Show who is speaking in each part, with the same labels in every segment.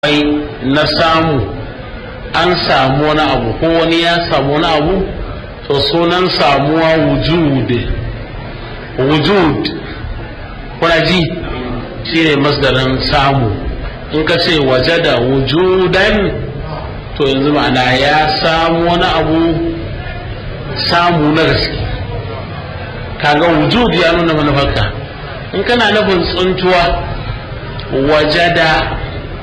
Speaker 1: ai na samu an samu wani abu ko wani ya samu wani abu to sunan samuwa wujud wujud kuna ji shi ne masdarin samu in ka ce waje da wujudan to yanzu ma'ana ya samu wani abu samu na gaske kaga wujud ya nuna manufarka in kana nufin tsuntuwa waje da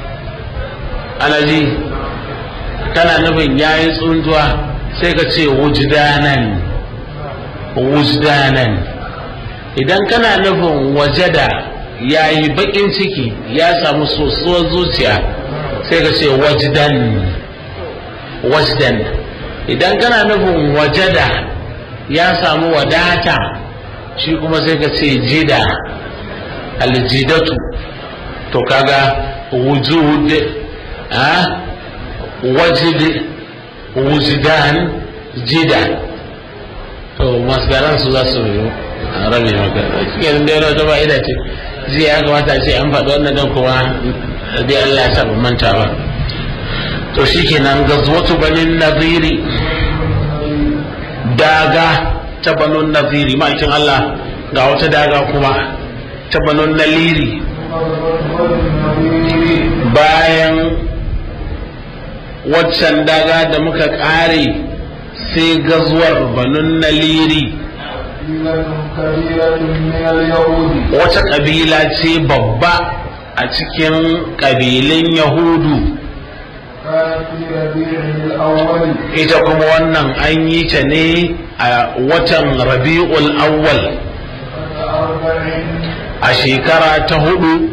Speaker 1: alaji kana nufin yayi tsuntuwa sai ka ce wujdanan wujdanan idan kana nufin wajada yayi bakin ciki ya samu sosuwar zuciya sai ka ce wajdan wajdan idan kana nufin wajada ya samu wadata shi kuma sai ka ce jida aljidatu to kaga wujud a wajid wujdan jida to masgaran su za su rabe maka cikin da yana ta fa'ida ce jiya ya kamata ce an faɗi wannan don kuma dai Allah ya saba manta ba to shikenan gazwatu banin nadiri daga ta banin nadiri ma'aikin Allah ga wata daga kuma ta banin naliri bayan waccan daga da muka ƙare sai gazuwar banun naliri wata ƙabila ce babba a cikin ƙabilun yahudu ita kuma wannan an yi ta ne a watan rabi'ul awwal a shekara ta hudu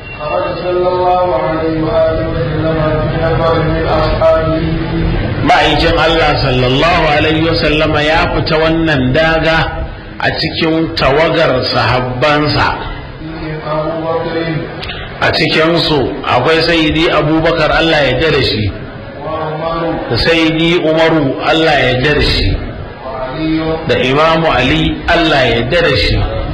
Speaker 1: ma'aikin Allah sallallahu alaihi wasallama ya fita wannan daga a cikin tawagar sahabbansa a cikinsu akwai sayidi abubakar Allah ya da shi da sayidi umaru Allah ya da shi da imamu ali Allah ya da shi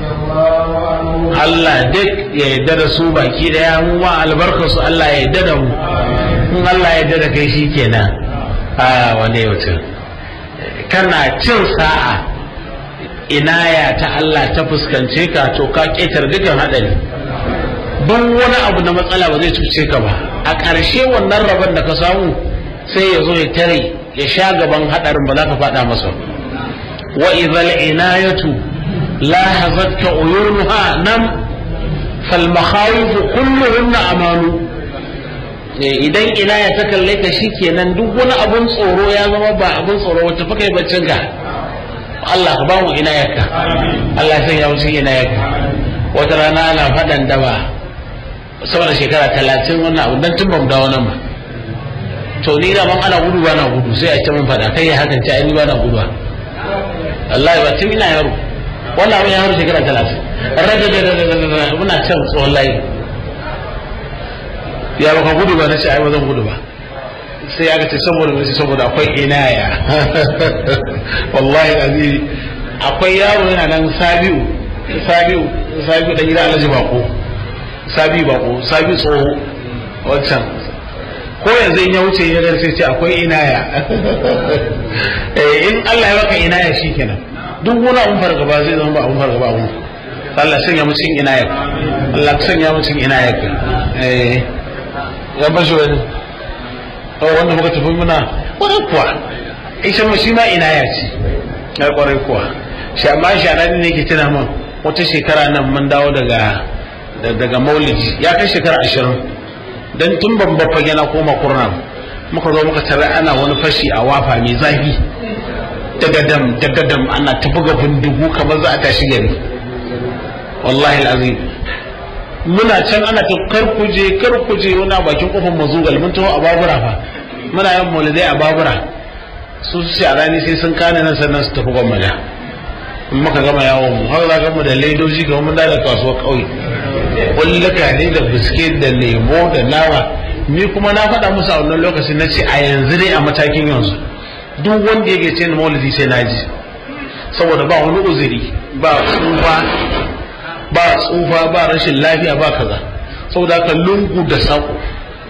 Speaker 1: Allah duk ya yarda da su baki daya mu ma albarkarsu Allah ya yarda da mu in Allah ya yarda da kai shikenan a wane mutum kana cin sa'a inaya ta Allah ta fuskance ka to ka ketar dukan hadari duk wani abu na matsala ba zai cuce ka ba a ƙarshe wannan rabon da ka samu sai ya zo ya tare ya sha gaban hadarin ba za ka faɗa masa wa idhal inayatu لاحظتك عيونها نم فالمخاوف كلهن amanu idan ina ya ta kalle ka kenan duk wani abun tsoro ya zama ba abun tsoro wata fa kai baccin ka Allah ka ba mu ina yaka Allah sai ya wuce ina yaka wata rana ana fadan daba saboda shekara talatin wannan abu dan tun ba mu dawo nan ba to ni da man ana gudu ba na gudu sai a ce mun fada kai ya hakan ta ni ba na gudu Allah ba tun ina yaro wannan abin ya haru shekara talatin rada muna can tsohon layi ya baka gudu ba na ce ai ba zan gudu ba sai aka ce saboda mai saboda akwai inaya wallahi aziri akwai yaro yana nan sabiu sabiu sabiu dan gida alhaji bako sabiu bako sabiu tsoho wancan ko yanzu in ya wuce ya sai ce akwai inaya in Allah ya baka inaya shikenan duk wani abun fargaba zai zama ba abun fargaba abun Allah sanya mu cikin inayar Allah sanya mu cikin inayar eh ya bashi wani oh wanda muka tafi muna kwarai kuwa isha mu shi ma inaya ce ya kwarai kuwa shi amma shi anan ne ke tuna min wata shekara nan mun dawo daga daga maulidi ya kai shekara ashirin dan tun ban baffa yana koma kurna muka zo muka tare ana wani fashi a wafa mai zafi dagadam dagadam ana ta buga bindigu kamar za a tashi gari wallahi alazim muna can ana ta karkuje karkuje wani a bakin kofar mazugal mun taho a babura fa muna yin maulidai a babura su su a rani sai sun kane nan sannan su tafi gwamnati in muka gama yawon mu har za mu da ledoji ga mun da kasuwar kauye kullaka ne da biskit da lemo da nawa ni kuma na faɗa musu a wannan lokacin na ce a yanzu dai a matakin yanzu duk wanda yake ce maulidi sai na ji saboda ba wani uzuri ba tsufa ba tsufa ba rashin lafiya ba kaza saboda haka lungu da sako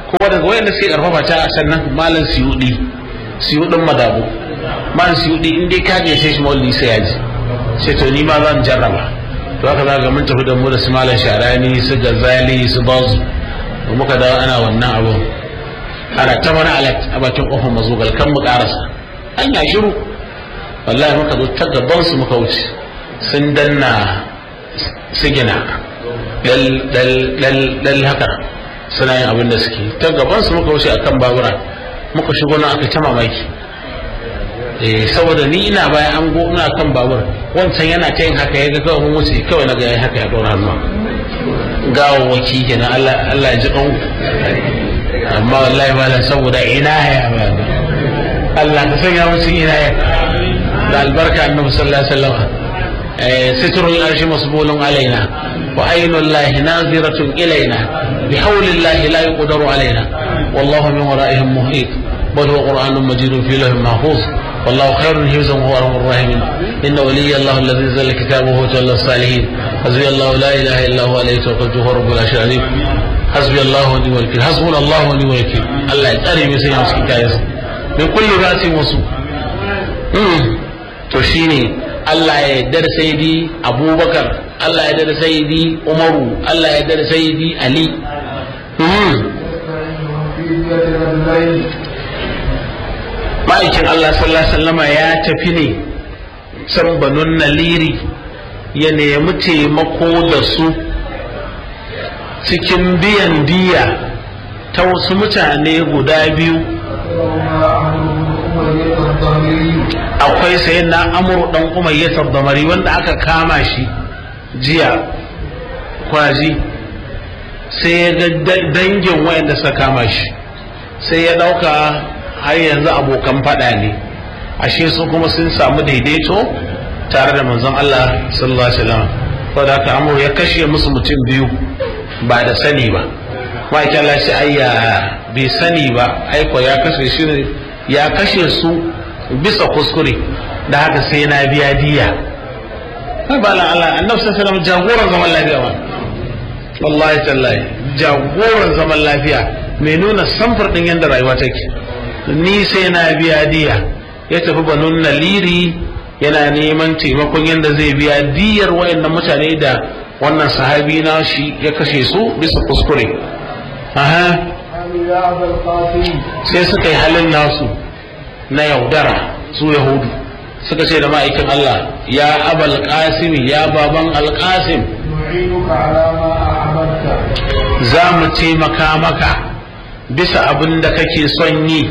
Speaker 1: kuma daga wayanda suke karfafa ta sannan malam siyudi siyudin madabu malam siyudi in dai ka gaishe shi maulidi sai ya ji sai to ni ma zan jarraba to haka za ga mun tafi da mu da su malam sharani su gazali su bazu da muka dawo ana wannan abu ana ta wani alat a bakin kofar mazugal kan mu karasa an ya shiru wallahi muka zo ta gaban su muka wuce sun danna sigina dal dal dal dal haka suna yin abin da suke ta gaban su muka wuce akan babura muka shigo na aka ta mamaki eh saboda ni ina bayan an go ina kan babur wancan yana ta yin haka ya ga kawai mun wuce kawai na ga yayi haka ya dora hannu gawawwaki kenan Allah Allah ya ji kan amma wallahi malam saboda ina ya ba Allah ka sanya musu ina ya da albarka annabi sallallahu alaihi wasallam sitrul arshi masbulun alaina wa aynul lahi naziratun ilaina bihawlillahi la yuqdaru alaina wallahu min waraihim muhit بل هو قرآن مجيد في لوح محفوظ والله خير حفظا وهو ارحم الراحمين ان ولي الله الذي نزل كتابه وتولى الصالحين حسبي الله لا اله الا هو عليه توكلت وهو رب العرش العظيم حسبي الله ونعم الوكيل حسبنا الله ونعم الوكيل الله يتاري من سيئة مسكي كايس من كل رأس وسوء to shine Allah ya yarda da sayyidi Abubakar Allah ya yarda da sayyidi Umaru Allah ya yarda da sayyidi Ali ma'aikin Allah sallallahu alaihi wasallama ya tafi ne can banun naliri ya nemi taimako da su cikin biyan diya ta wasu mutane guda biyu akwai sayin na amur dan umayyatar damari wanda aka kama shi jiya kwaji sai ya ga dangin wayanda suka kama shi sai ya dauka har yanzu abokan fada ne ashe su kuma sun samu daidaito tare da manzon Allah sallallahu alaihi wasallam saboda haka amur ya kashe musu mutum biyu ba da sani ba ma'aikin Allah ce ayya bai sani ba aiko ya kashe shi ne ya kashe su bisa kuskure da haka sai na biya diya ba la Allah annabi sallallahu alaihi wasallam jagoran zaman lafiya ba wallahi tallahi jagoran zaman lafiya mai nuna samfur din yadda rayuwa take ni sai na biya diya ya tafi banun naliri yana neman taimakon yadda zai biya diyar wayannan mutane da wannan sahabi na shi ya kashe su bisa kuskure aha sai suka yi halin nasu na yaudara su yahudu suka ce da ma'aikin Allah ya abal qasim ya baban alqasim za mu taimaka maka bisa abin da kake son yi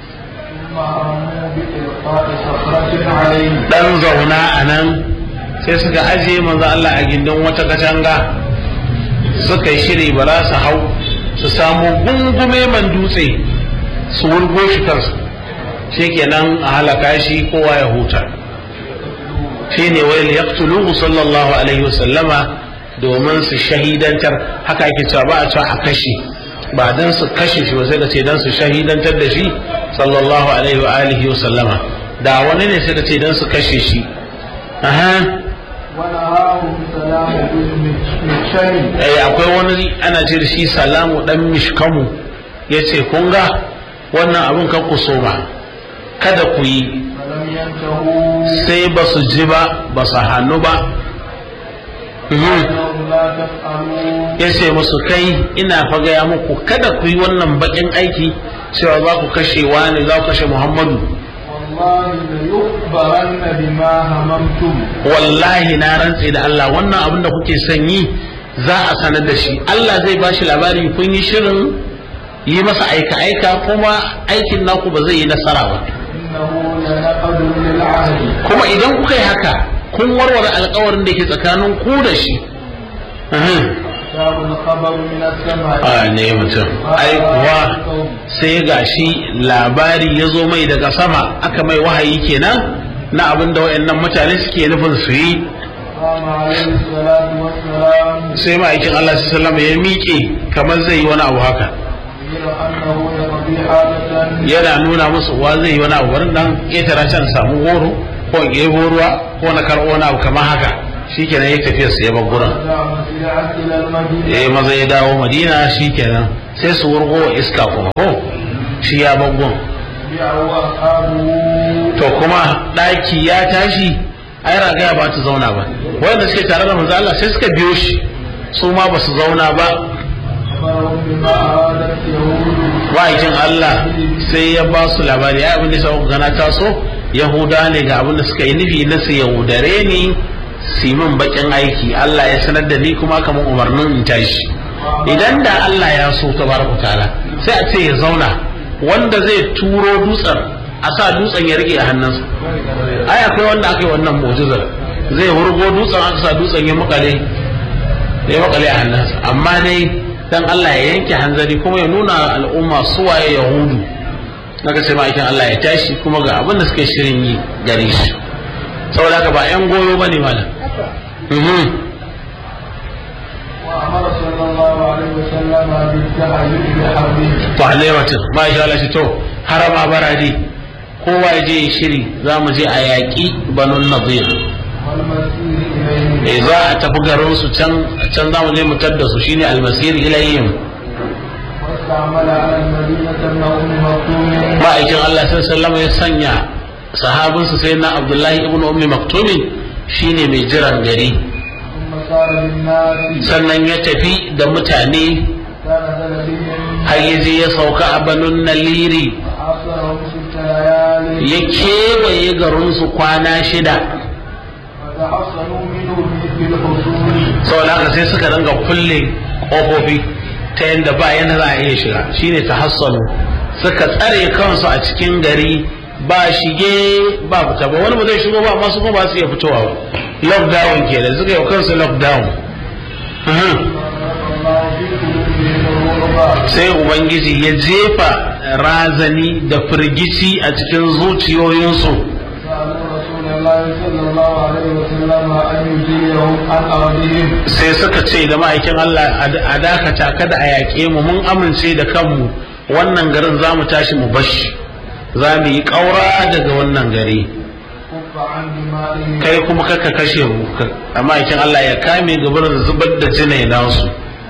Speaker 1: dan zauna a nan sai suka ajiye manzo Allah a gindin wata katanga suka yi shiri ba za su hau su samu gungume man dutse su wurgo shi kansu shikenan a halaka shi kowa ya huta shine wayl yaqtuluhu sallallahu alaihi wasallama domin su shahidantar haka ake cewa ba a cewa a kashe ba dan su kashe shi ba sai ka ce dan su shahidantar da shi sallallahu alaihi wa alihi wa sallama da wani ne sai ka ce dan su kashe shi aha eh akwai wani ana ce da shi salamu dan mishkamu yace kun ga wannan abun kan ku so ba kada ku yi sai ba su ji ba ba su hannu ba ya ce musu kai ina fa gaya muku kada ku yi wannan bakin aiki cewa za ku kashe wani za ku kashe muhammadu wallahi na rantse da Allah wannan abin da kuke son yi za a sanar da shi Allah zai ba shi labari kun yi shirin yi masa aika-aika kuma aikin naku ba zai yi nasara ba kuma idan kuka yi haka kun warware alkawarin da ke tsakanin ku da shi a ne mutum ai kuwa sai ga shi labari ya zo mai daga sama aka mai wahayi kenan na abin da wayannan mutane suke nufin su yi sai ma'aikin Allah sallama ya miƙe kamar zai yi wani abu haka yana nuna musu wa zai yi wani abu wani dan ƙetara can samu goro ko in ɗebo ruwa ko na karɓo wani abu kamar haka shikenan ya tafiya sa ya bar gurin eh maza ya dawo madina shikenan sai su wurgo wa iska kuma ko shi ya bangon to kuma ɗaki ya tashi ai ragaya ba ta zauna ba wanda suke tare da manzo Allah sai suka biyo shi su ma ba su zauna ba ma'aikin Allah sai ya ba su labari ai abin da sai gana taso yahuda ne ga abin da suka yi nufi na su yahudare ni su yi min bakin aiki Allah ya sanar da ni kuma kamar umarnin in tashi idan da Allah ya so tabaraka ta'ala sai a ce ya zauna wanda zai turo dutsen a sa dutsen ya rike a hannunsa ai akwai wanda aka yi wannan mu'jizar zai wurgo dutsen aka sa dutsen ya makale ya makale a hannunsa amma dai dan Allah ya yanke hanzari kuma ya nuna al'umma suwaye yahudu naga sai ma'aikin Allah ya tashi kuma ga abin da suke shirin yi gare shi saboda haka ba yan goyo bane malam
Speaker 2: وأمر صلى الله عليه وسلم بالتعليم بحربه
Speaker 1: to alaiwatin ma sha Allah shi to harama baradi kowa ya je shiri za mu je a yaƙi banun nadir
Speaker 2: والمسير إليه
Speaker 1: eh za a tafi garin su can can za mu je mu tadda su shine almasir ilayhim
Speaker 2: واستعمل على المدينة ابن أم مكتوم
Speaker 1: ma'aikin Allah sallallahu alaihi ya sanya sahabinsa sai na Abdullahi ibn Ummi Maktumin shine mai jiran gari
Speaker 2: ثم صار للناس
Speaker 1: sannan ya tafi da mutane
Speaker 2: كان بهم
Speaker 1: har ya je ya sauka a banun naliri
Speaker 2: فحاصرهم ست ليال
Speaker 1: ya kewaye garinsu kwana shida
Speaker 2: فتحصنوا منه بالحصول
Speaker 1: saboda haka sai suka ringa kulle ƙofofi ta yadda ba yana za a iya shiga shine ta hassanu suka tsare kansu a cikin gari ba shige ba fita ba wani ba zai shigo ba amma su kuma ba su iya fitowa ba lockdown ke da suka yi kansu lockdown Mhm.
Speaker 2: الله في قلوبهم الرعب
Speaker 1: sai ubangiji ya jefa razani da firgici a cikin zuciyoyinsu
Speaker 2: سألوا رسول الله صلى الله عليه وسلم أن يجيرهم عن أرضهم
Speaker 1: sai suka ce da ma'aikin Allah a dakata kada a yaƙe mu mun amince da kanmu wannan garin za mu tashi mu bashi za mu yi ƙaura daga wannan gari
Speaker 2: كف عن دمائهم
Speaker 1: kai kuma kaka kashe mu ka- a ma'aikin Allah ya kame gabarin zubar da jinai nasu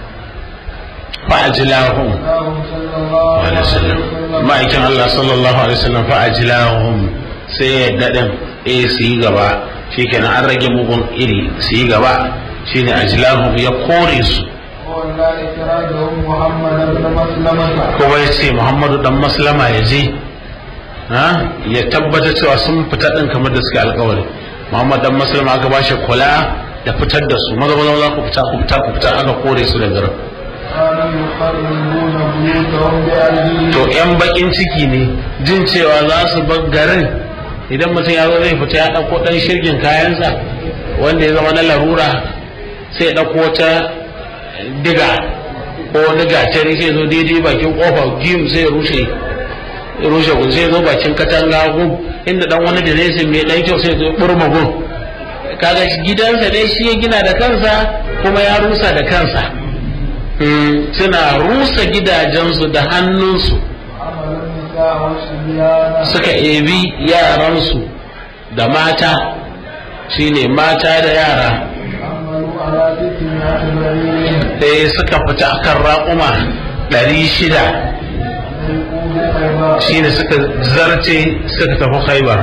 Speaker 1: fa'ajilahum
Speaker 2: اللهم صلى الله عليه
Speaker 1: alaihi wasallam
Speaker 2: وسلم
Speaker 1: ma'aikin Allah sallallahu alaihi wasallam fa'ajilahum sai ya daɗin eh su yi gaba shikenan an rage mugun iri su yi gaba shine ajilahum ya kore su
Speaker 2: ولا إخراجهم محمد بن مسلمة
Speaker 1: kuma ya ce muhammadu dan maslama ya je ha ya tabbata cewa sun fita din kamar da suka alkawari muhammad dan maslama aka ba shi kula da fitar da su maza maza maza ku fita ku fita ku fita aka kore su da garin
Speaker 2: كانوا يقربون بيوتهم بأيديهم
Speaker 1: to yan bakin ciki ne jin cewa za su bar garin idan mutum ya zo zai fita ya ɗauko ɗan shirgin kayansa wanda ya zama na larura sai ya ɗauko ta diga ko wani gatari sai zo daidai bakin kofa gim sai ya rushe ya rushe gun sai ya zo bakin katanga gun inda dan wani da zai mai dan kyau sai ya zo ya burma gun kaga shi gidansa dai shi ya gina da kansa kuma ya rusa da kansa Mm, suna rusa gidajensu da hannunsu
Speaker 2: عمل النساء والصبيان
Speaker 1: suka ebi yaransu da mata shine mata da yara
Speaker 2: عملوا على ستمائة بعير
Speaker 1: sai suka fita akan raƙuma ɗari shida
Speaker 2: يقول خيبر
Speaker 1: shine suka zarce suka tafi khaibar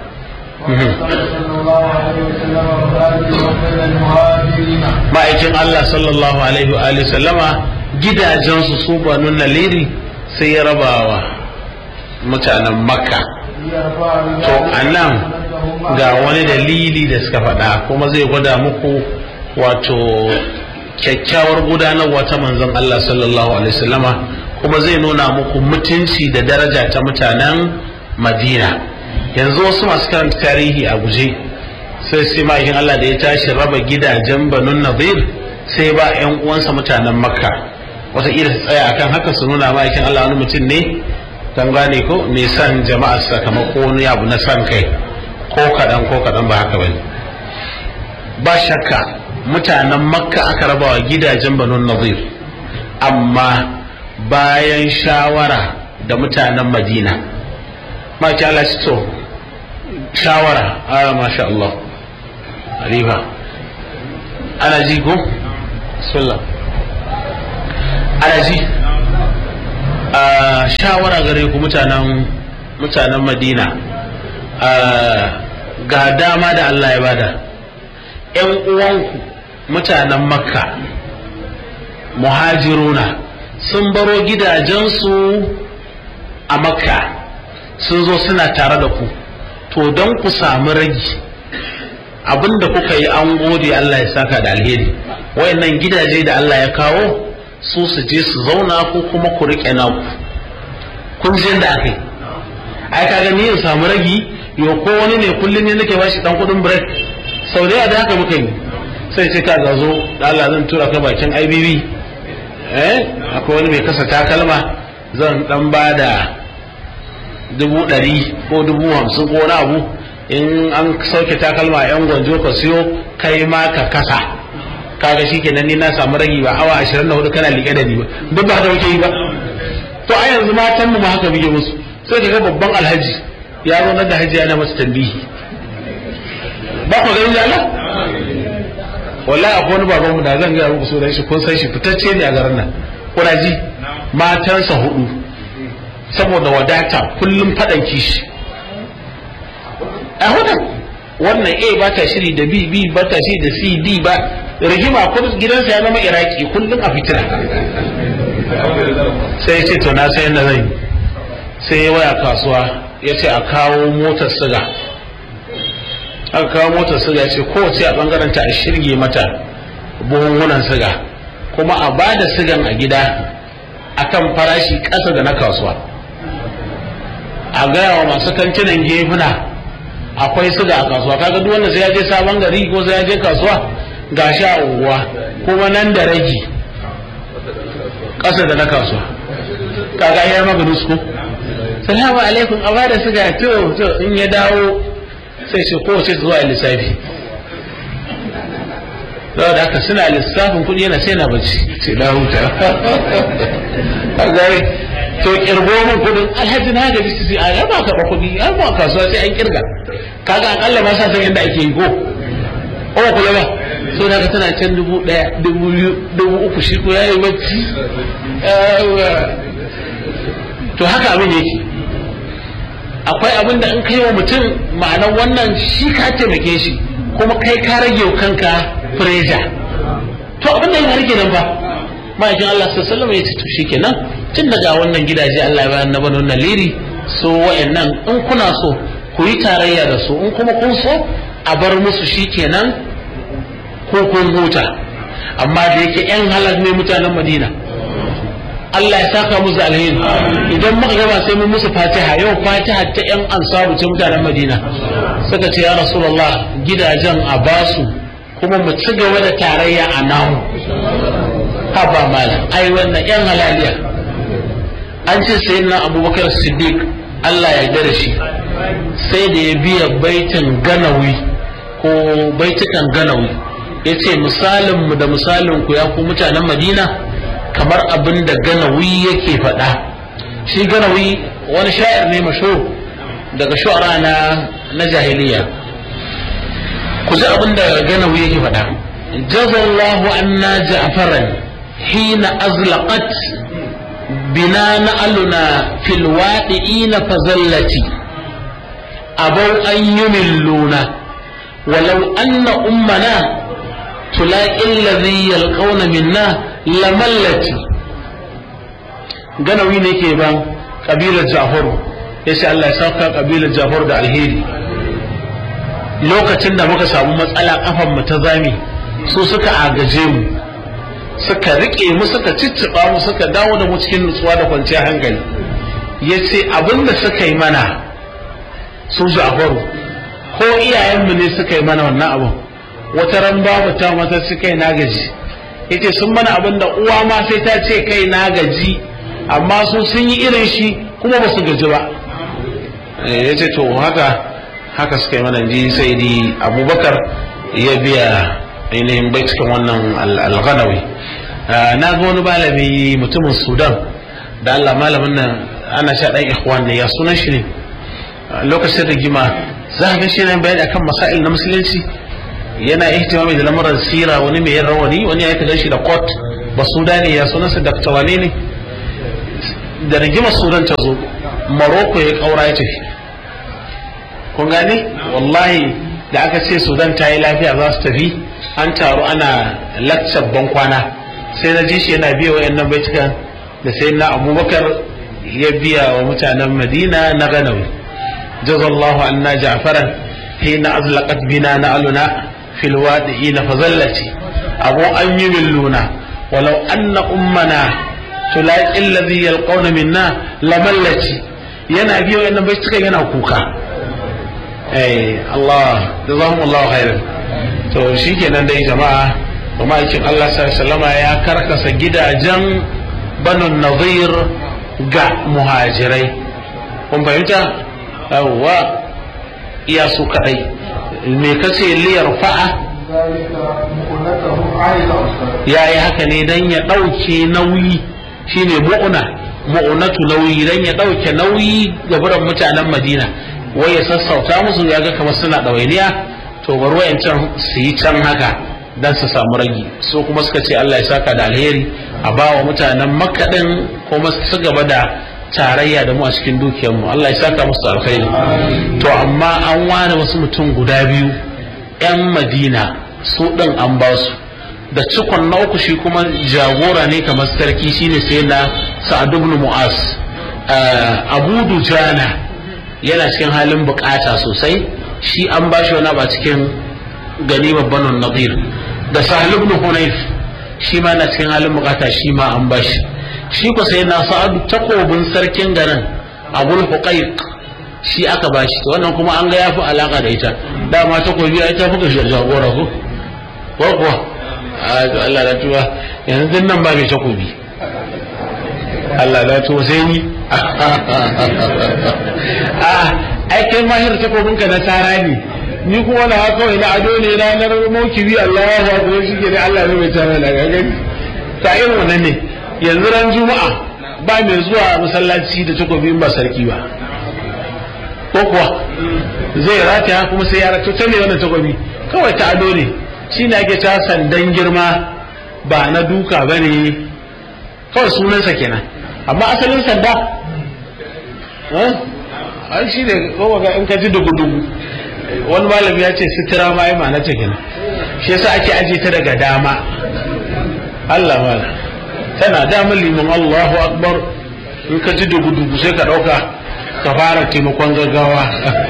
Speaker 2: صلى الله عليه وسلم وآله وسلم المهاجرين
Speaker 1: ma'aikin Allah sallallahu alaihi wa alihi sallama gidajensu su banu naliri sai ya rabawa mutanen makka
Speaker 2: ليرفع
Speaker 1: to anan ga wani dalili da suka faɗa kuma zai gwada muku wato kyakkyawar gudanarwa ta manzon Allah sallallahu alaihi wasallama kuma zai nuna muku mutunci da daraja ta mutanen Madina yanzu wasu masu karanta tarihi a guje sai sai ma'aikin Allah da ya tashi raba gidajen Banun Nadir sai ba 'yan uwansa mutanen Makka wataƙila su tsaya akan haka su nuna ma'aikin Allah wani mutum ne kan gane ko mai son jama'a sakamako wani abu na son kai ko kaɗan ko kaɗan ba haka bane ba shakka mutanen makka aka rabawa gidajen banun nazir amma bayan shawara da mutanen madina maki Allah shi to shawara a masha Allah Alifa ana ji ko? Sallah ana ji a shawara gare ku mutanen mutanen madina ga dama da Allah ya bada ‘yan uwanku mutanen makka muhajiruna sun baro gidajensu a makka sun zo suna tare da ku to don ku samu ragi abinda kuka yi an gode Allah ya saka da alheri wayannan gidaje da Allah ya kawo su su je su zauna ko kuma ku riƙe naku kun ji da aka yi ai kaga ni in samu ragi yo ko wani ne kullum ne nake bashi dan kudin break sau da da haka muka yi sai ce ka ga zo da Allah zan tura ka bakin IBB eh akwai wani mai kasa takalma zan dan ba da dubu ɗari ko dubu hamsin ko wani abu in an sauke takalma yan gwanjo ka siyo kai ma ka kasa kaga shi kenan ni na samu ragi ba awa ashirin da hudu kana liƙe da ni ba duk ba haka muke yi ba to a yanzu matan mu ma haka muke musu sai ka ga babban alhaji ya zo da haji yana masa tambihi ba ku ganin Allah wallahi akwai wani baban mu da zan ga muku sunan shi kun san shi fitacce ne a garin nan kuna ji matansa hudu saboda wadata kullum fadan kishi a hudan wannan A ba ta shiri da B B ba ta shiri da C D ba rigima kun gidansa ya zama Iraki kullum a fitira sai ya ce to na sai yadda zan yi sai ya waya kasuwa ya ce a kawo motar siga aka kawo motar siga ya ce kowace a bangaren ta a shirge mata buhunhunan siga kuma a ba da sigan a gida akan farashi ƙasa da na kasuwa a gaya wa masu kantinan gefuna akwai siga a kasuwa kaga duk wanda sai ya je sabon gari ko sai ya je kasuwa ga sha unguwa kuma nan da ragi ƙasa da na kasuwa kaga ya maganin su ko salamu alaikum a bada siga to to in ya dawo sai ce kowace zuwa lissafi da haka suna lissafin kuɗi yana sai na bacci ce na huta a gari to kirgo min kuɗin alhaji na gaji su a ya ba karɓa kuɗi an ba kasuwa sai an kirga kaga akalla ma sa san yadda ake yi ko ko kula ba so da ka tana can dubu ɗaya dubu biyu dubu uku shi ko yayi bacci to haka abin yake akwai abin da in kai wa mutum ma'anar wannan shi ka taimake shi kuma kai ka rage wa kanka fureja to abin da ya rage nan ba ma'aikin Allah sallallahu ya ce to shikenan tun daga wannan gidaje Allah ya bayan na bano na liri so wayannan in kuna so ku yi tarayya da su in kuma kun so a bar musu shikenan ko kun huta amma da yake yan halal ne mutanen Madina Allah ya saka musu alheri idan muka gaba sai mun musu fatiha yau fatiha ta yan ansaru ta mutanen madina suka ce ya rasulullah gidajen a basu kuma mu ci gaba da tarayya a namu haba malam ai wannan yan halaliya an ce sai na abubakar siddiq Allah ya yarda da shi sai da ya biya baitin ganawi ko baitukan ganawi ya ce misalinmu da misalinku ya ku mutanen madina kamar abin da ganawi yake faɗa shi ganawi wani sha'ir ne masho daga shu'ara na na jahiliya ku ji abin da ganawi yake faɗa jazallahu anna ja'faran hina azlaqat bina na'aluna fil waqi'ina fazallati abau an yumilluna walau anna ummana تلاقي الذي يلقون منا lamallati ganawi ne ke ban kabilar jafaru ya ce Allah ya sauka kabilar jafaru da alheri lokacin da muka samu matsala kafan mu ta zami su suka agaje mu suka rike mu suka cicciɓa mu suka dawo da mu cikin nutsuwa da kwanciyar hankali ya ce abin da suka yi mana su jafaru ko iyayenmu ne suka yi mana wannan abin wata ran babu ta mata suka yi na gaji yace sun mana abin da uwa ma sai ta ce kai na gaji amma su sun yi irin shi kuma ba su gaji ba yace to haka haka suka yi mana ji sai di abubakar ya biya ainihin bai cikin wannan alghanawi na ga wani malami mutumin sudan da allah malamin nan ana sha ɗan ikhwan ne ya sunan shi ne lokacin rigima za a ga shi ne bayani akan masail na musulunci yana ihtimami da lamuran sira wani mai rawani wani ya tagar shi da kot ba su ne ya sunansa dakta wane ne da rigimar sudan ta zo maroko ya kaura ya tafi kun gane wallahi da aka ce sudan ta yi lafiya za su tafi an taru ana lakcar bankwana sai na ji shi yana biya wa yannan baitukan da sai na abubakar ya biya wa mutanen madina na ganawi jazallahu anna ja'faran hina azlaqat bina na aluna fil wadi'ina fazallati abu an yi milluna walau anna ummana tulaqi alladhi yalqawna minna lamallati yana biya wa yannan baitukan yana kuka eh Allah jazakumullahu khairan to shikenan dai jama'a kuma aikin Allah sallama ya karkasa gidajen banu nazir ga muhajirai kun fahimta yawwa iya su kadai me kace liyar fa'a
Speaker 2: ذلك مؤنته عائلة أصلا
Speaker 1: ya yi haka ne don ya ɗauke nauyi shine mu'una mu'unatu nauyi don ya ɗauke nauyi ga biran mutanen madina wai ya sassauta musu ya ga kamar suna ɗawainiya to bari wayancan su yi can haka don su samu ragi so kuma suka ce Allah ya saka da alheri a ba wa mutanen makka ɗin kuma su gaba da tarayya da mu a cikin dukiyarmu Allah ya saka musu da alkhairi to amma an ware wasu mutum guda biyu 'yan madina su ɗin an ba su da cikon na uku shi kuma jagora ne kamar sarki shine sai na sa'ad ibn mu'az abu dujana yana cikin halin bukata sosai shi an ba shi wani ba cikin gani babban nadir da sahal ibn hunayf shi ma na cikin halin bukata shi ma an ba shi shi ko sai na sa'ad takobin sarkin garin abul huqaiq shi aka ba shi wannan kuma an ga yafi alaka da ita dama takobi ai ta fuka jagora ko ko kuwa a to Allah da tuwa yanzu din nan ba mai takobi Allah da tuwa sai ni a ai kai mahir takobin ka na tara ne ni kuma na haka kawai na ado ne ranar maukibi Allah ya ba ko shi ke Allah ne mai tara da gagani ta irin wannan ne yanzu ran juma'a ba mai zuwa masallaci da takobi ba sarki ba ko kuwa zai rataya kuma sai ya rato ta ne wannan takobi kawai ta ado ne shi ne ake ta sandan girma ba na duka ba ne kawai sunansa kenan amma asalin sanda an shi ne kowa ga in ka ji dugu-dugu wani malami ya ce sitira ma yi ma'ana ta kenan shi yasa ake aje ta daga dama Allah mala tana damar liman Allahu akbar in ka ji dugu-dugu sai ka ɗauka ka fara taimakon gaggawa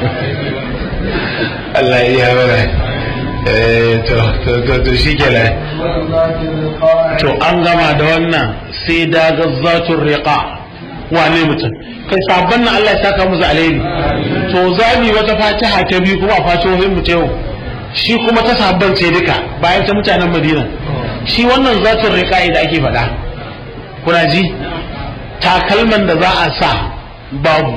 Speaker 1: Allah ya yi to to shi kenan to an gama da wannan sai daga zatun riqa wane mutum kai sabon nan Allah ya saka musu alheri to za mu wata fatiha ta biyu kuma a fatihohin mu ta yau shi kuma ta sabon ce duka bayan ta mutanen Madina shi wannan zatun riqa da ake faɗa kuna ji takalman da za a sa babu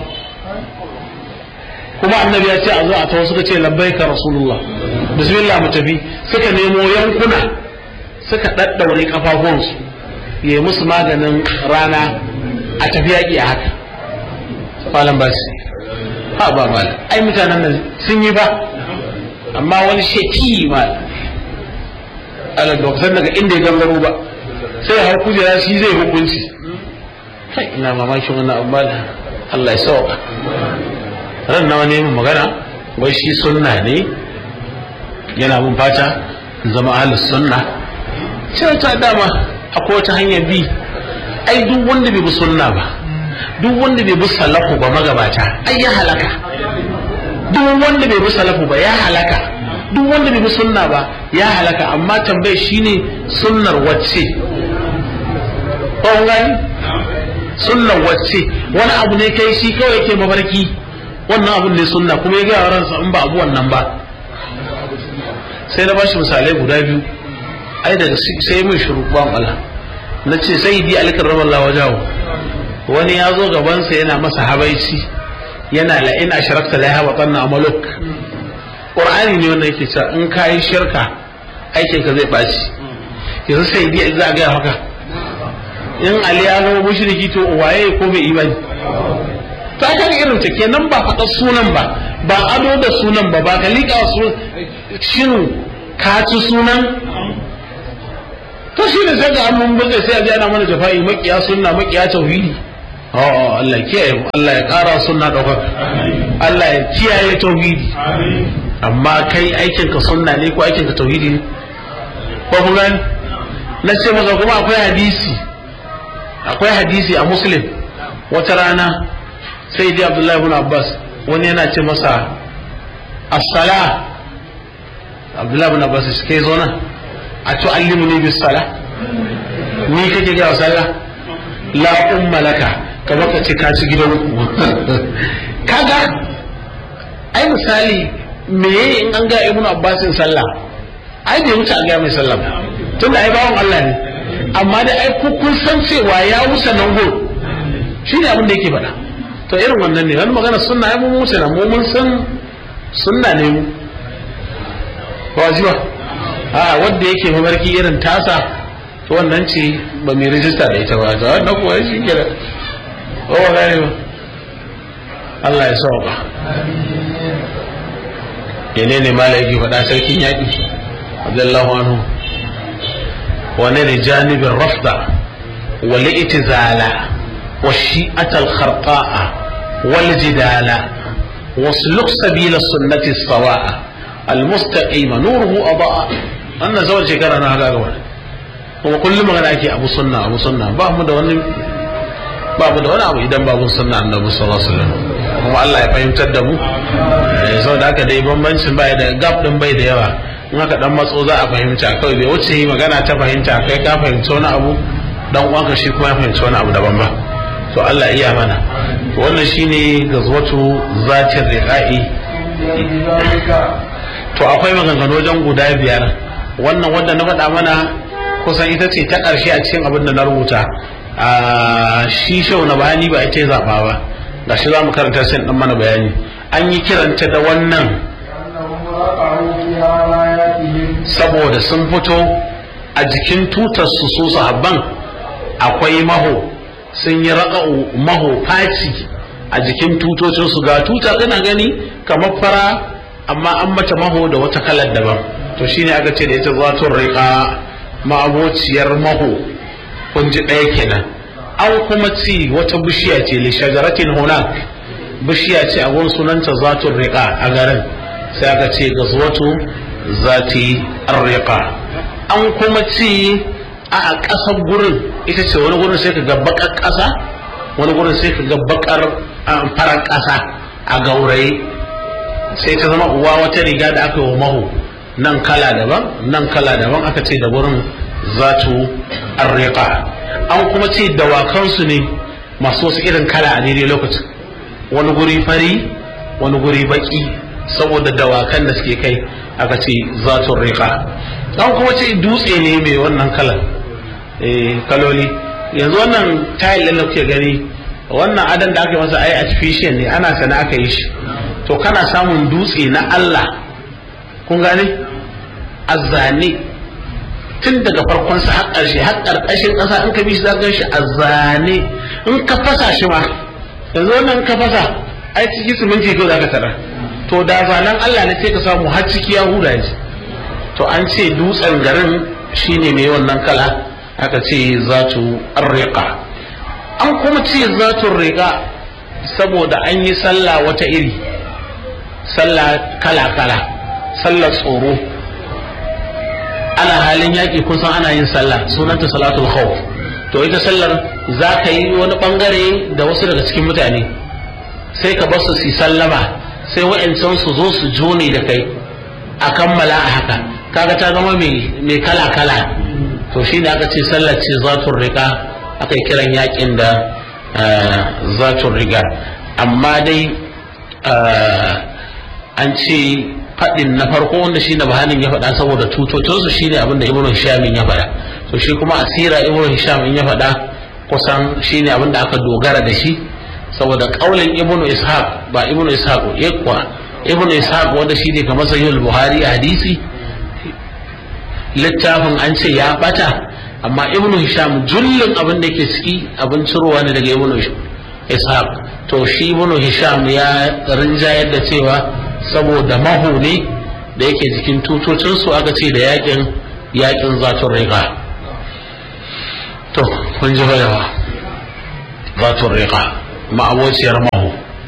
Speaker 1: kuma annabi ya ce a zo a tawo suka ce labbaika rasulullah bismillah mu tafi suka nemo yankuna suka daddaure kafafuwansu ya yi musu maganin rana a tafi yaƙi a haka malam ba su ha ba malam ai mutanen nan sun yi ba amma wani sheki malam ala doktor daga inda ya gangaro ba sai har kujera shi zai hukunci kai ina mamakin wannan abu malam Allah ya sauka ran nawa ne mun magana wai shi sunna ne yana mun fata zama ahlus sunna sai ta dama akwai wata hanyar bi ai duk wanda bai bi sunna ba duk wanda bai bi salafu ba magabata ai ya halaka duk wanda bai bi salafu ba ya halaka duk wanda bai bi sunna ba ya halaka amma tambayar shine sunnar wacce ko gani sunnar wacce wani abu ne kai shi kawai yake mafarki wannan abun ne sunna kuma ya gaya ransa in ba abu wannan ba sai na bashi misalai guda biyu ai daga sai mun shiru ban Allah na ce sai di alikar rabar lawajawo wani ya zo gabansa yana masa habaici yana la in asharakta la yahba tanna amaluk qur'ani ne wanda yake cewa in kai shirka aikin ka zai baci yanzu sai di za a ga haka in ali ya zama mushriki to waye ko bai imani ta kan irin ta kenan ba faɗa sunan ba ba ado da sunan ba ba ka liƙa su shin ka ci sunan to shi ne sai ga mun buga sai a ji ana mana jafa'i makiya sunna makiya tauhidi oh Allah ya kiyaye mu Allah ya ƙara sunna ɗaukaka Allah ya kiyaye tauhidi amma kai aikin ka sunna ne ko aikin ka tauhidi ne ko kun gani na ce maka kuma akwai hadisi akwai hadisi a muslim wata rana sai dai abdullahi ibn abbas wani yana ce masa as-sala abdullahi ibn abbas shi kai zo nan a tu'allimuni bis sala ni kake ga sallah la umma laka kamar ka ce ka ci gidan kaga ai misali me in an ga ibnu abbasin sallah ai bai wuce a ga mai sallah tunda ai bawon Allah ne amma da ai ku kun san cewa ya wuce nan go shine abin da yake faɗa to irin wannan ne wani magana sunna ai mun wuce nan mu mun san sunna ne mu wajiba a wanda yake mabarki irin tasa to wannan ce ba mai rijista da ita ba to wannan kuwa shi kenan ko ba gane ba Allah ya sauka yene ne mala yake faɗa sarkin yaƙi radiyallahu anhu wani da janibin rafda wal itizala wa shi'at al kharqa'a wal jidala wasluk sabila sunnati sawa'a al mustaqima nuruhu adaa wannan zawar shekara na haka gaba kuma kullum magana ake abu sunna abu sunna ba mu da wani ba mu da wani abu idan babu sunna annabi sallallahu alaihi wasallam kuma Allah ya fahimtar da mu sau da haka dai bambancin bai da gap din bai da yawa in haka dan matso za a fahimta kawai bai wuce yi magana ta fahimta kai ka fahimci wani abu dan uwanka shi kuma ya fahimci wani abu daban ba to Allah iya mana to wannan shine gazwatu zatin riqa'i to akwai maganganu wajen guda biyar wannan wanda na faɗa mana kusan ita ce ta ƙarshe a cikin abin da na rubuta a shi shau na bayani ba ita zaɓa ba ga shi za mu karanta sai ɗan mana bayani an yi kiranta da wannan saboda sun fito a jikin tutar su su sahabban akwai maho sun yi raƙa'u maho faci a jikin tutocin su ga tuta kana gani kamar fara amma an mata maho da wata kalar daban to shine aka ce da ita zatun riƙa ma'abociyar maho kun ji ɗaya kenan an kuma ci wata bishiya ce li shajaratin hunak bishiya ce a gun sunanta zatun riƙa a garin sai aka ce gazwatu zati riƙa an kuma ci a ƙasar gurin ita ce wani gurin sai ka ga baƙar ƙasa wani gurin sai ka ga baƙar farar ƙasa a gauraye sai ta zama uwa wata riga da aka yi wa maho nan kala daban nan kala daban aka ce da gurin zatu arriqa an kuma ce dawakansu ne masu wasu irin kala a daidai lokacin wani guri fari wani guri baki saboda dawakan da suke kai aka ce zatun riqa an kuma ce dutse ne mai wannan kalan kaloli yanzu wannan tayil da kuke gani wannan adan da aka masa ai artificial ne ana sana aka yi shi to kana samun dutse na Allah kun gane azzane tun daga farkon sa har ƙarshe har ƙarƙashin ƙasa in ka bi shi za ka shi azzane in ka fasa shi ma yanzu wannan ka fasa ai ciki siminti ko za ka tara to da zanen Allah ne sai ka samu har ciki ya huda shi to an ce dutsen garin shine mai wannan kala aka ce zatu arriqa an kuma ce zatu riqa saboda an yi sallah wata iri sallah kala kala sallar tsoro ana halin yaƙi kun san ana yin sallah sunanta salatul khawf to ita sallar za ka yi wani bangare da wasu daga cikin mutane sai ka basu su sallama sai wa'ancan su zo su jone da kai a kammala a haka kaga ta zama mai kala kala to shi da aka ce sallar ce zatun riga aka yi kiran yaƙin da zatun riga amma dai an ce faɗin na farko wanda shi na bahanin ya faɗa saboda tutocinsu shi ne abinda ibn hisham ya faɗa to shi kuma asira ibn hisham ya faɗa kusan shi ne abinda aka dogara da shi saboda ƙaulin ibn ishaq ba ibn ishaq ya kuwa ibn ishaq wanda shi ne kamar sahihul buhari a hadisi littafin an ce ya bata amma ibn hisham jullin abin da ke ciki abin cirowa ne daga ibn ishaq to shi ibn hisham ya rinjayar da cewa saboda maho ne da yake jikin tutocinsu aka ce da yakin yakin zatun riga to kun ji bayawa zatun riƙa ma'abociyar mahu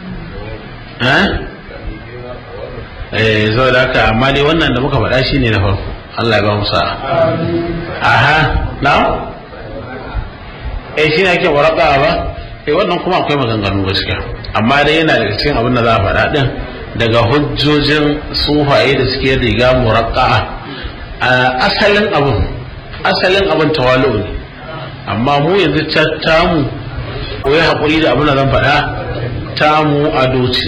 Speaker 1: eh zo da haka amma dai wannan da muka faɗa shi ne na farko Allah ya ba mu sa'a aha na eh shi ne ake waraka ba eh wannan kuma akwai maganganu gaskiya amma dai yana daga cikin abin da za a faɗa din daga hujjojin sufaye da suke riga muraqqa'a asalin abin asalin abin tawalu ne amma mu yanzu tamu ko ya haƙuri da abin da zan faɗa tamu ado ce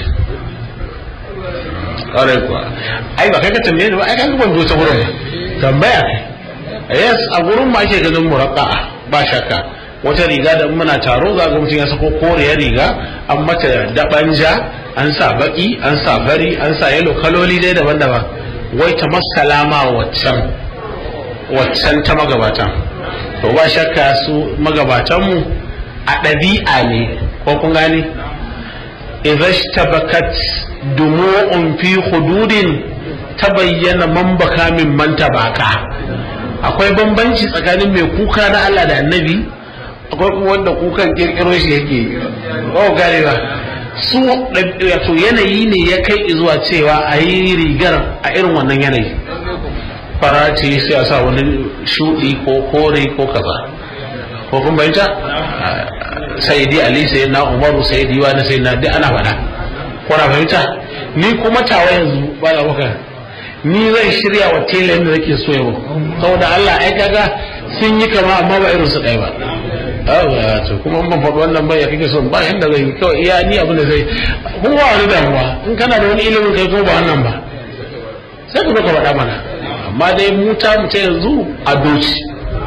Speaker 1: ƙwarai kuwa ai ba kai ka tambaye ni ba ai kan ban zo ta gurin tambaya yes a gurin ma ake ganin muraqqa'a ba shakka wata riga da muna taro za ga mutum ya sako koriyar riga an mata dabanja an sa baki an sa bari an sa yalo kaloli dai daban-daban wai ta masalama waccan waccan ta magabatan to ba shakka su magabatanmu a ɗabi'a ne ko kun gane idza ishtabakat dumu'un fi hududin tabayyana man baka min man tabaka akwai bambanci tsakanin mai kuka na Allah da annabi akwai kuma wanda kukan kirkiro shi yake oh gane ba su wato yanayi ne ya kai zuwa cewa a yi rigar a irin wannan yanayi farace sai a sa wani shuɗi ko kore ko kaza ko kun bayyanta sayyidi ali sayyidina umaru sayyidi wani sayyidina duk ana faɗa ko na fahimta ni kuma tawa yanzu ba da maka ni zan shirya wa tela da nake so yau saboda Allah ai kaga sun yi kama amma ba irin su ɗaya ba awa to kuma ban faɗi wannan bai ya kake so ba yanda zai kawai iya ni abin da zai kuma wani damuwa in kana da wani ilimin kai ko ba wannan ba sai ka ka faɗa mana amma dai mu ta mu ta yanzu a doci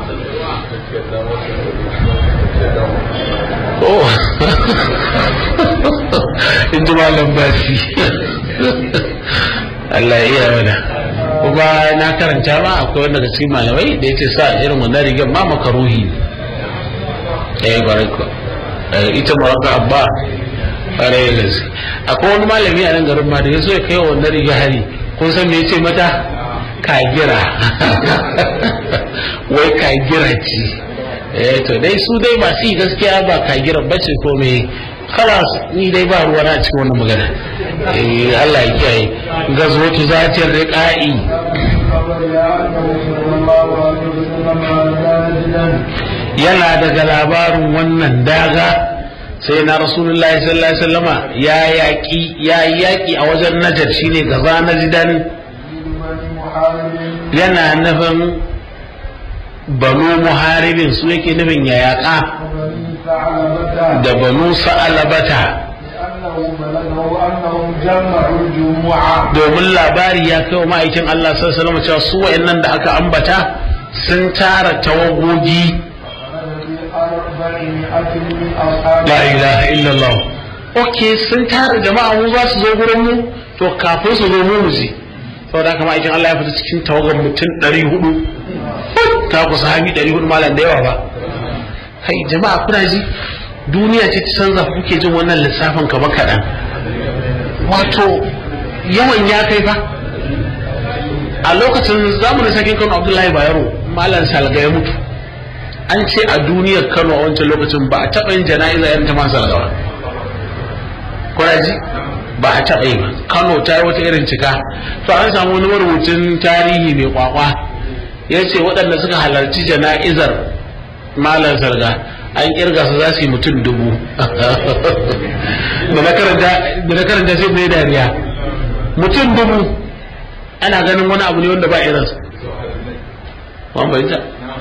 Speaker 1: oh in ji malam basi Allah ya iya mana kuma na karanta ma akwai wanda daga cikin malamai da yace sa irin wannan rigar ma makaruhi ne eh baraka ita maraka abba ƙwarai da gaske akwai wani malami a nan garin ma da ya so ya kai wa wannan riga hari kun san me ya ce mata kagira wai kagira ce eh to dai su dai ba su gaskiya ba kagira bace ko me kalas ni dai ba ruwa na cikin wannan magana eh Allah ya kiyaye gazwatu zatir riqa'i yana daga labarin wannan daga sai na rasulullahi sallallahu alaihi wasallama ya yaki ya yaki a wajen najar shine gaza najidan yana nufin banu muharibin su yake nufin ya yaka da banu sa'alabata domin labari ya kai wa ma'aikin Allah sallallahu alaihi cewa su wa'annan da aka ambata sun tara tawagogi la ilaha illallah ok sun tara jama'a mu za su zo gurin mu to kafin su zo mu mu je saboda haka ma'aikin Allah ya fita cikin tawagar mutum 400 ta kusa hami 400 malam da yawa ba kai jama'a kuna ji duniya ce ta canza kuke jin wannan lissafin ka ba kaɗan wato yawan ya kai fa a lokacin zamanin sakin kano abdullahi bayero malam salga ya mutu an ce a duniyar kano a wancan lokacin ba a taɓa yin jana'iza yan ta man salga ba kuna ji ba a taɓa yi ba kano ta yi wata irin cika to an samu wani marubucin tarihi mai kwakwa ya ce waɗanda suka halarci jana'izar malam salga an kirga su za su yi mutum dubu da na karanta sai mai dariya mutum dubu ana ganin wani abu ne wanda ba irinsa wani bai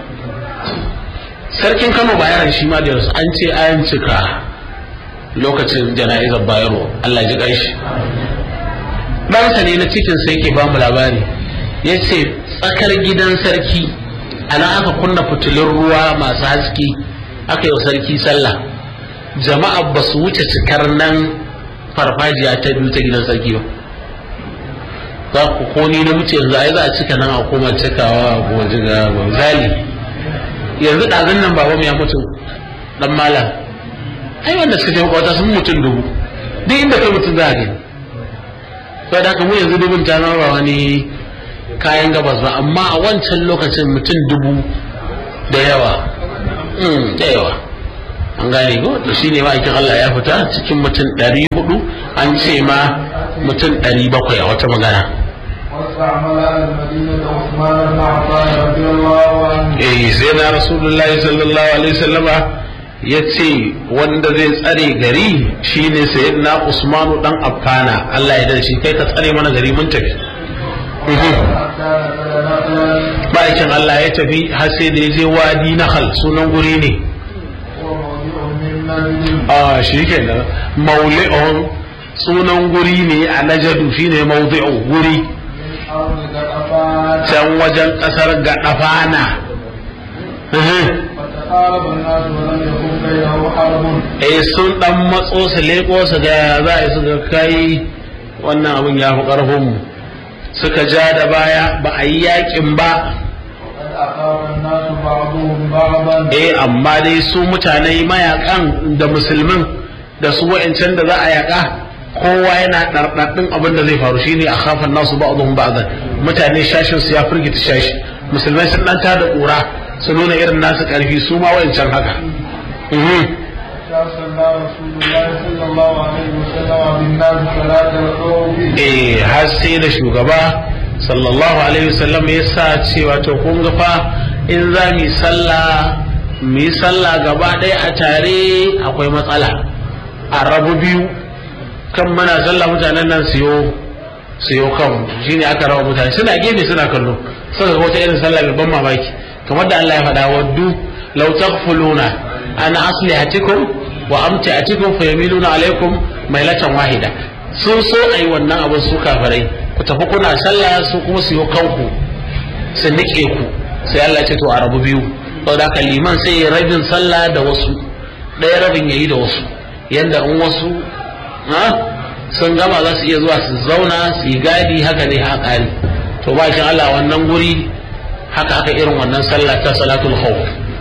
Speaker 1: sarkin kano bayaran shi ma da yanzu an ce an cika lokacin jana'izar bayero allah ji ƙanshi ɗansa ne na cikin sai ke bamu labari ya ce tsakar gidan sarki ana aka kunna fitilun ruwa masu haske aka yi wa sarki sallah jama'a ba su wuce cikar nan farfajiya ta biyu ta gidan sarki ba za ku ko ni na wuce yanzu ai za a cika nan a koma cikawa a waje ga zali yanzu ɗazun nan babanmu ya mutu dan malam ai wanda suka je makwata sun mutum dubu duk inda kai mutum za a gani sai da mu yanzu dubun ta zama ba wani kayan gabas ba amma a wancan lokacin mutum dubu da yawa da yawa an gane ko to shine ma'aikin Allah ya fita cikin mutum ɗari hudu an ce ma mutum ɗari bakwai a wata magana
Speaker 2: واستعمل أهل المدينة عثمان بن عفان رضي الله عنه
Speaker 1: eh sai na rasulullahi sallallahu alaihi wasallama ya ce wanda zai tsare gari shine sayyidina usmanu dan affana Allah ya da shi kai ka tsare mana gari mun tafi Mhm.
Speaker 2: حتى نزل نقلا
Speaker 1: ma'aikin Allah ya tafi har sai da ya je wadi nahal sunan guri ne
Speaker 2: وموضع من نجد
Speaker 1: a shi kenan mauli'un sunan guri ne a najadu shine maudi'u guri
Speaker 2: من أرض غطفان
Speaker 1: can wajen kasar gadafana Mhm.
Speaker 2: فتقارب الناس ولم يكن بينه حرب
Speaker 1: eh sun dan matso su leko su ga za a yi su ga kai wannan abin ya fi karfin mu suka ja da baya ba a yi yakin ba
Speaker 2: وقد أخاف الناس بعضهم بعضا
Speaker 1: eh amma dai su mutane mayakan da musulmin da su wa'ancan da za a yaka kowa yana ɗarɗaɗin abin da zai faru shine a khafan nasu ba'dhum ba'dan mutane shashin su ya firgita shashi musulmai sun dan tada ƙura su nuna irin nasu ƙarfi su ma wa'ancan haka Mhm.
Speaker 2: صلى رسول الله صلى الله عليه وسلم بالناس صلاة الخوف
Speaker 1: eh har sai da shugaba sallallahu alaihi wasallam ya sa cewa to kun ga fa in za mu yi sallah mu yi sallah gaba ɗaya a tare akwai matsala a rabu biyu kan muna sallah mutanen nan siyo siyo kan shine aka raba mutane suna gefe suna kallo suka ga wata irin sallah mai ban mamaki kamar da Allah ya faɗa waddu law taghfuluna an aslihatikum wa amtiatikum fayamiluna alaikum mailatan wahida sun so ayi wannan abin su kafirai ku tafi kuna sallah su kuma siyo kanku su nike ku sai Allah ya ce to a rabu biyu saboda haka liman sai ya rabin sallah da wasu ɗaya rabin yayi da wasu yanda in wasu ha sun gama za su iya zuwa su zauna su yi gadi haka ne a ƙari to ba shi Allah wannan guri haka aka irin wannan sallah ta salatul khawf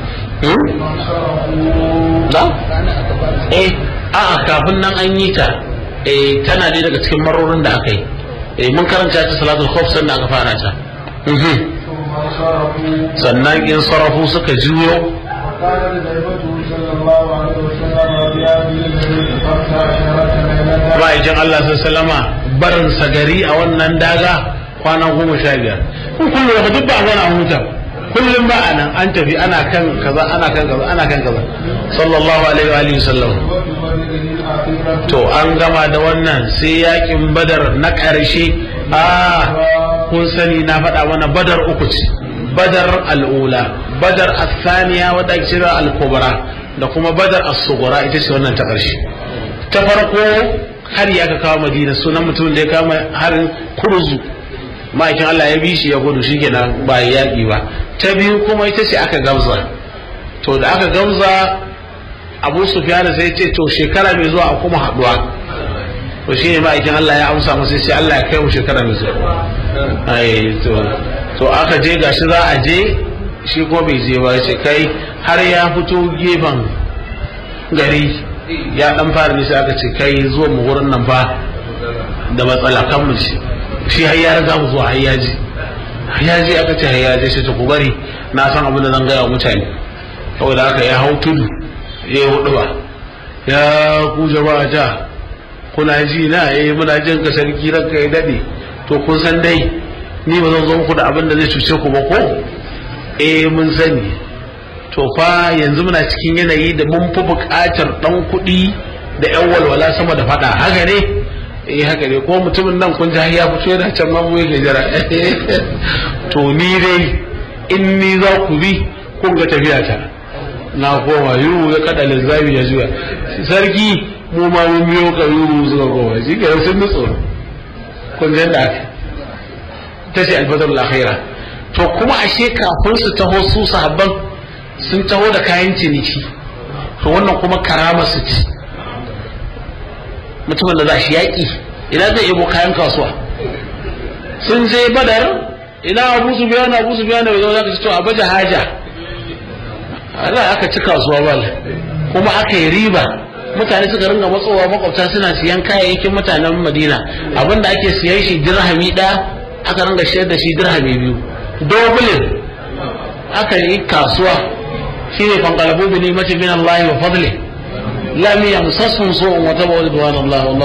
Speaker 1: da eh a'a kafin nan an yi ta eh tana dai daga cikin marorin da aka yi eh mun karanta ta salatul khawf sannan aka fara ta Mhm.
Speaker 2: ثم صرفوا
Speaker 1: sannan in sarafu suka juyo
Speaker 2: وقال لزيفته صلى الله عليه وسلم بهذه الليلة خمس عشرة ليلة
Speaker 1: ma'aikin Allah sallama barin sagari a wannan daga kwana goma sha biyar kun kullum da duk ba a zauna a huta kullum ba a nan an tafi ana kan kaza ana kan kaza ana kan kaza sallallahu alaihi wa alihi sallam
Speaker 2: وببلده الأخيرة
Speaker 1: to an gama da wannan sai yakin badar na ƙarshe a kun sani na faɗa mana badar uku ce badar al'ula badar asaniya wadda ake cewa al-kubra da kuma badar as-sughra ita ce wannan ta ƙarshe ta farko har ya ka kawo madina sunan mutum da ya kama harin kurzu ma'aikin Allah ya bi shi ya gudu shikenan ba ya yaƙi ba ta biyu kuma ita ce aka gamza to da aka gamza abu sufyan sai ce to shekara mai zuwa a kuma haɗuwa to shi ne ma'aikin Allah ya amsa masa sai Allah ya kai mu shekara mai zuwa ai to to aka je gashi za a je shi ko bai je ba sai kai har ya fito gefen gari ya dan fara ne sai aka ce kai zuwa mu wurin nan fa da matsala kan mu ci shi har ya riga mu zuwa har ya ji har ya ji aka ce har ya ji sai ta ku bari na san abin da zan gaya wa mutane saboda haka ya hau tudu ya yi hudu ba ya ku jama'a ta kuna ji na eh muna jin ka sarki ranka ya dade to kun san dai ni ba zan zo muku da abin da zai cuce ku ba ko eh mun sani to fa yanzu muna cikin yanayi da mun fi buƙatar ɗan kuɗi da ƴan walwala sama da faɗa haka ne eh haka ne ko mutumin nan kun ji har ya fito yana can ma mu yake jira to ni dai in ni za ku bi kun ga tafiya ta na koma yuru ya kada linzami ya juya sarki mu ma mun biyo ka yuru suka koma shi ke sun nutso kun ji da aka ta ce alfadar akhira to kuma ashe kafin su taho su sahabban sun taho da kayan ciniki to wannan kuma karama su ci mutumin da za shi yaƙi ina zai ebo kayan kasuwa sun je badar ina abu su biya na abu su biya na bai zama ci to a baje haja Allah aka ci kasuwa bal kuma aka yi riba mutane suka ringa matsowa makwabta suna siyan kayayyakin mutanen madina abinda ake siyan shi dirhami ɗaya aka ringa shayar da shi dirhami biyu dobulin aka yi kasuwa shine fanqalabu bi ni'mati min Allah wa fadli lam yamsasum su'un wa tabu ridwanallah